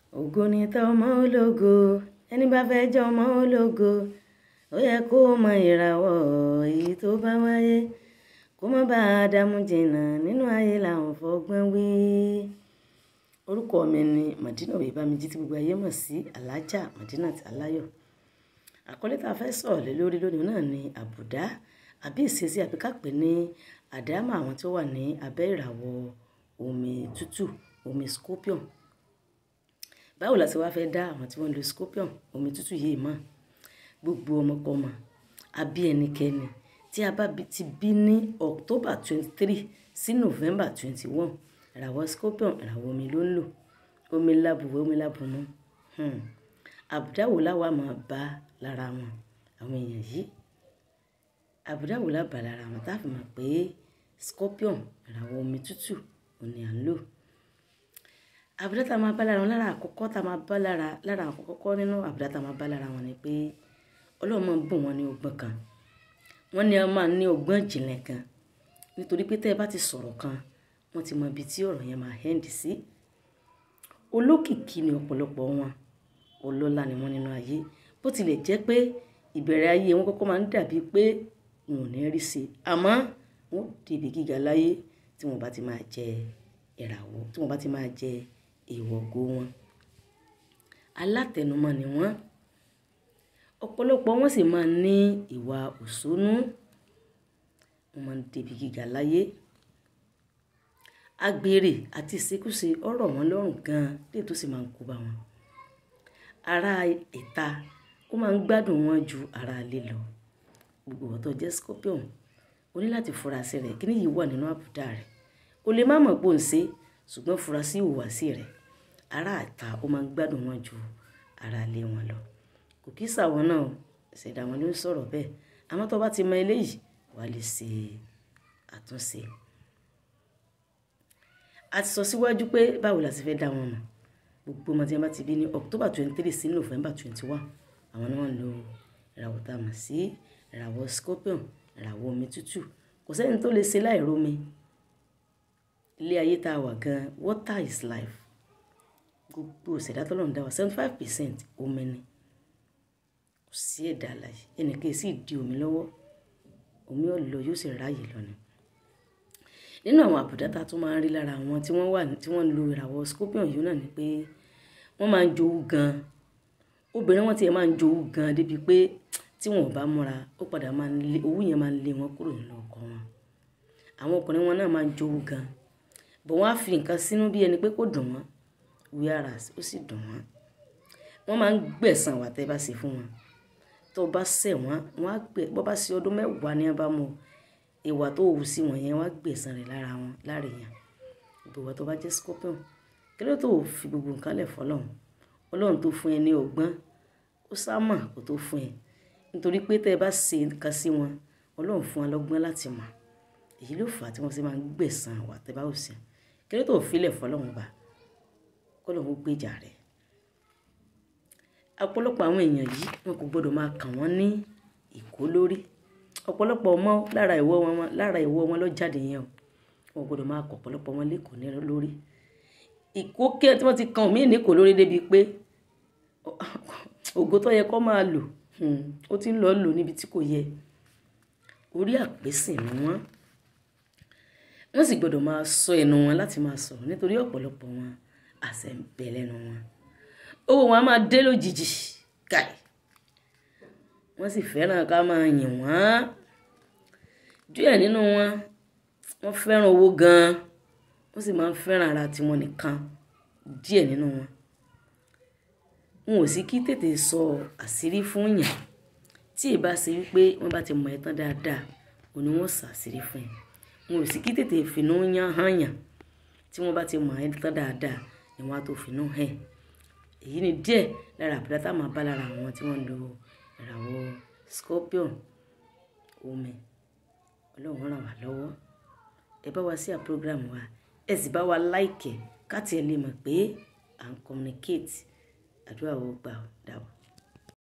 ògo ni tọmọ ológo ẹni bá fẹ́ jẹ́ ọmọ ológo ó yẹ kó mọ ìràwọ̀ èyí tó bá wáyé kó má bá a dààmú jìnnà nínú ayé làwọn fọgbọ́n wí. orúkọ mi ni Madina Oyèbámijí tí gbogbo ayé mọ̀ sí Alhaja Madinat Aláyọ̀ àkọlé tá a fẹ́ sọ̀rọ̀ lé lórí lónìí náà ni àbùdá àbí ìṣesí àbí ká pè ní àdámọ̀ àwọn tó wà ní abẹ́ ìràwọ̀ omi tútù omi scorpion báwo la ṣe wá fẹ́ dá àwọn tí wọ́n ń lo scorpion omi tútù yìí mọ̀ gbogbo ọmọkọ́mọ àbí ẹnikẹ́ni tí a bá ti bí ní October twenty three sí November twenty one ìràwọ̀ scorpion ìràwọ̀ omi ló ń lò omi lábùwẹ̀ omi lábùmọ́ àbùdá wo láwa máa bá lára wọn àwọn èèyàn yìí àbùdá wo lábà lára wọn tá a fi mọ̀ pé scorpion ìràwọ̀ omi tútù òní à ń lò àbùdá tá a máa bá lára wọn lára àkọ́kọ́ tá a máa bá lára lára àkọ́kọ́ nínú àbùdá tá a máa bá lára wọn ni pé ọlọ́run máa ń bùn wọn ní ọgbọ́n kan wọ́n ní wọ́n máa ní ọgbọ́n ìjìnlẹ̀ kan nítorí pé tẹ́ ẹ bá ti sọ̀rọ̀ kan wọ́n ti mọ ibi tí ọ̀rọ̀ yẹn máa hẹ́ǹdì sí olókìkí ni ọ̀pọ̀lọpọ̀ wọn ọlọ́lá ni wọ́n nínú ayé bó tilẹ̀ jẹ́ pé ìbẹ̀rẹ̀ ayé wọn kọ́kọ́ máa ń dàbí pé wọn ò ní rí sí i àmọ́ wọn débi gíga láyé tí wọn bá ti máa jẹ ìràwọ̀ tí wọn bá ti máa jẹ ìwọ̀gó wọn alátẹnumọ́ ni wọ́n ọ̀pọ̀lọpọ̀ wọn sì máa ń ní ìwà òṣónú wọn máa ń débi gíga láyé agbèrè àti ìṣekúṣe ọ̀rọ̀ wọn lọ́rùn gan-an lè tó sì máa ń kó bá wọn ará ìta ó máa ń gbádùn wọn ju ará ilé lọ gbogbo ọ̀tọ̀ jẹ́ scorpion o ní láti fura sí rẹ̀ kí ni yìí wà nínú àbùdá rẹ̀ o lè má mọ̀ pé ò ń ṣe ṣùgbọ́n fura sí ìhùwàsí rẹ̀ ará ìta ó máa ń gbádùn wọn ju ará ilé wọn lọ kò kí sàwọn náà ṣẹ̀dá wọn ló ń sọ̀rọ̀ bẹ́ẹ̀ àmọ́ tó bá ti mọ eléyìí wàá lè ṣe àtúnṣe a ti sọ síwájú pé báwo la ti fẹ́ dá wọn mọ̀ gbogbo ọmọ tí wọn bá ti bí ní October twenty three sí November twenty one àwọn ni wọ́n ń lo ìràwọ̀ tá a mọ̀ sí ìràwọ̀ scorpion ìràwọ̀ omi tútù kò sẹ́ni tó lè ṣe láì rómi ilé ayé tá a wà gan water is life gbogbo ìṣẹ̀dá tó lọ́n dá wa seventy five percent omi ni kò sí ẹ̀dá àlàyé ẹnìkan sì di omi lọ́wọ́ omi ò lọ yóò sì ráàyè lọ ni nínú àwọn àbùdá tá a tún máa ń rí lára àwọn tí wọ́n wà tí wọ́n ń lo ìràwọ̀ scorpion yìí náà ni pé wọ́n máa ń jowú gan obìnrin wọn tiẹ̀ máa ń jowú gan débi pé tí wọn ò bá múra ó padà máa ń lé owó yẹn máa ń lé wọn kúrò nínú ọkọ wọn àwọn ọkùnrin wọn náà máa ń jowú gan bọ̀ wọ́n á fi nǹkan sínú bí ẹni pé kò dùn wọ́n whereas ó sì dùn wọ́n wọ́n máa ń gbẹ̀san wà tẹ́ bá ṣe fún wọn tó bá ṣẹ̀ wọ́n wọ́n á gbẹ̀ bọ́ bá ṣe ọdún mẹ́wàá ní abámu ìwà tó hù sí wọn yẹn wọ́n á gbẹ̀san rẹ̀ lára wọn lára èèyàn ìbòwọ́ tó bá jẹ́ scorpion kí ló tó fi gbogbo nǹkan lẹ̀ fọlọ́run ọlọ́run tó fún ẹ ní ọgbọ́n ó sámà kó tó fún ẹ nítorí pé tẹ́ ẹ bá ṣe nǹkan sí wọn ọlọ́run fún wọn lọ́gbọ́n láti mọ̀ èyí ló fà á tí wọ́n sì máa ń gbẹ̀san wà tẹ́ bá ò sí kí ló tó filẹ̀ fọlọ́run bá kọ́lọ́run gbèjà rẹ̀ ọ̀pọ̀lọpọ̀ àwọn èèyàn yìí wọn kò gbọ́dọ̀ máa kàn wọ́n ní ìkó lórí ọ̀pọ̀lọpọ̀ ọmọ lára ìwọ wọn lára ìwọ wọn ló jáde yẹn o wọn gbọ́dọ̀ máa kọ ọ̀pọ̀lọpọ̀ wọn lẹ́kọ̀ọ́ ní lórí ìkó kí tí wọ́n ti kan mí níkò lórí débi pé ògo tó yẹ kó máa lò ó ti ń lọ lò níbi tí kò yẹ orí àpèsè ni wọ́n wọ́n sì gbọ́dọ̀ máa sọ ẹnu wọn láti máa sọ̀rọ̀ nítorí ọ̀pọ̀lọpọ̀ wọn àṣẹ ń bẹ lẹ́nu wọn owó wọn á máa dé lójijì káì wọ́n sì fẹ́ràn ká máa yìn wọ́n díẹ̀ nínú wọn wọ́n fẹ́ràn owó gan-an wọ́n sì máa ń fẹ́ràn ara tiwọn nìkan díẹ̀ nínú wọn wọn ò sí kí tètè sọ àṣírí fún yàn tí ì bá ṣe wípé wọ́n bá ti mọ̀ ẹ́ tán dáadáa òní wọ́n ṣàṣírí fún yàn wọn ò sí kí tètè fìnnú yàn hàn yàn tí wọ́n bá ti mọ̀ ẹ́ tán dáadáa ni wọ́n á tó fìnnú hàn èyí ni díẹ̀ lára àbúrò tá a máa bá lára àwọn tí wọ́n ń lo ìràwọ̀ scorpion omi ọlọ́run ràn wá lọ́wọ́ ẹ bá wa sí à program wa ẹ sì bá wa láìkẹ̀ káàtì ẹ lè mọ̀ pé à ń communicate àdúrà ó gbà ó dàbọ̀.